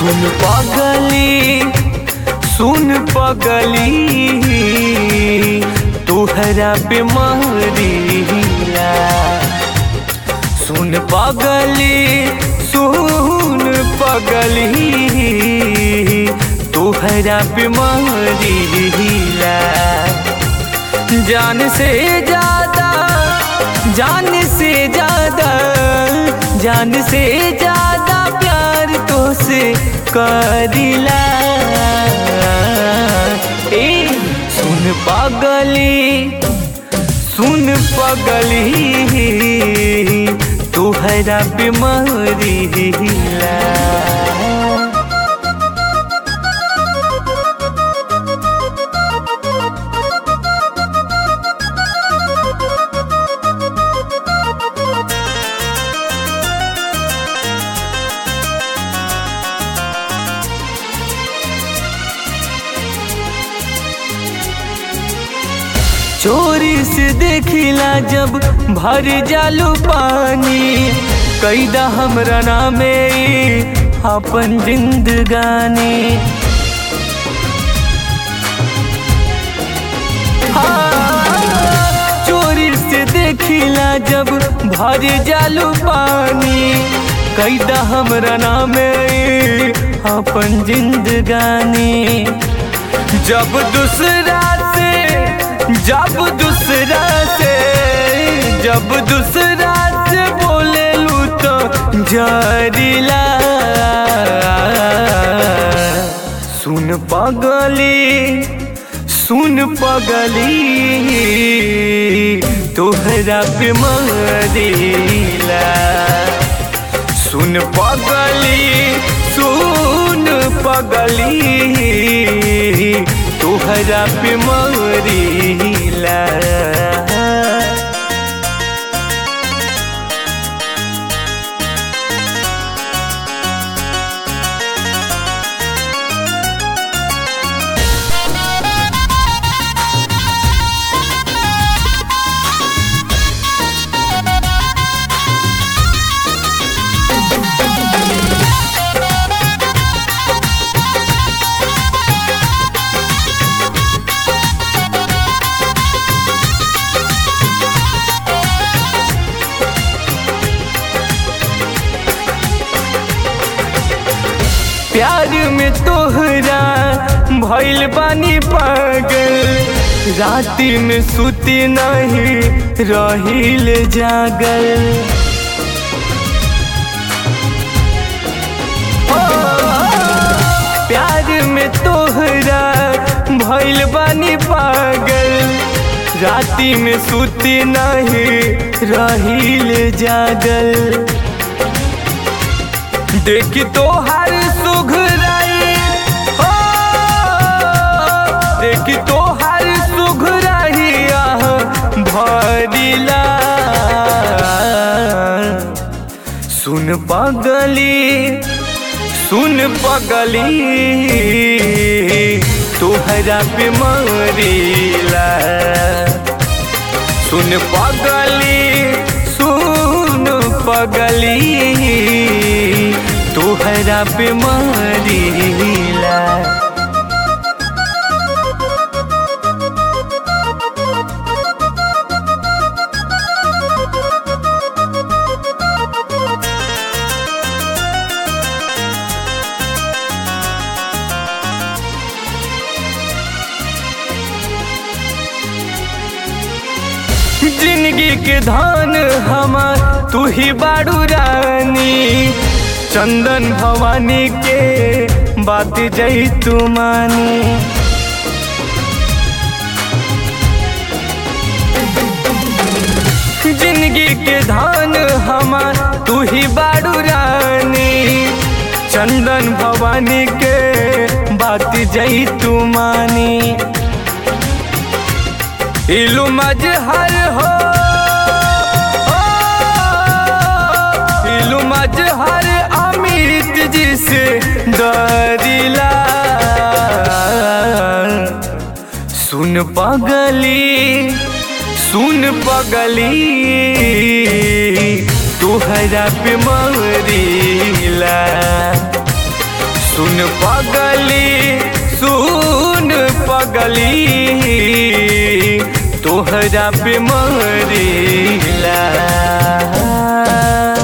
सुन पगली सुन पगली तोहरा पे मरीला सुन पगली सुन पगली तोहरा पे मरीला जान से ज्यादा जान से ज्यादा जान से ज्यादा प्यार तो से करिला ए सुन पगली सुन पगली तोहरा पे मरीला चोरी से देखिला जब भर जालू पानी कैदा हमरा नामे अपन जिंदगानी हाँ, चोरी से देखिला जब भर जालू पानी कैदा हमरा नामे अपन जिंदगानी जब दूसरा से जब दूसरा से जब दूसरा से बोले लू तो जरिला सुन पगली सुन पगली तोहरा पे मरिला सुन पगली सुन पगली तोहरा पे मरिला प्यार में तोहरा भइल बानी पागल राति में सुती नहीं रहिल जागल ओ, प्यार में तोहरा भइल बानी पागल राति में सुती नहीं रहिल जागल देखी तो हर सुघराई हो देखी तो हर सुघराई आह भरिला सुन पगली सुन पगली तोहरा पे मरिला सुन पगली सुन पगली तोहरा पे मरिला जिंदगी के धान हमार तू ही बाड़ू रानी चंदन भवानी के बात जई तू मानी जिंदगी के धान हमार तू ही बाड़ू रानी चंदन भवानी के बात जई तू मानी इलू मजहर हो ओ, इलू मजहर अमित जी से डरिला सुन पगली सुन पगली तोहरा पे मरिला सुन पगली सुन पगली तोहरा पे मरीला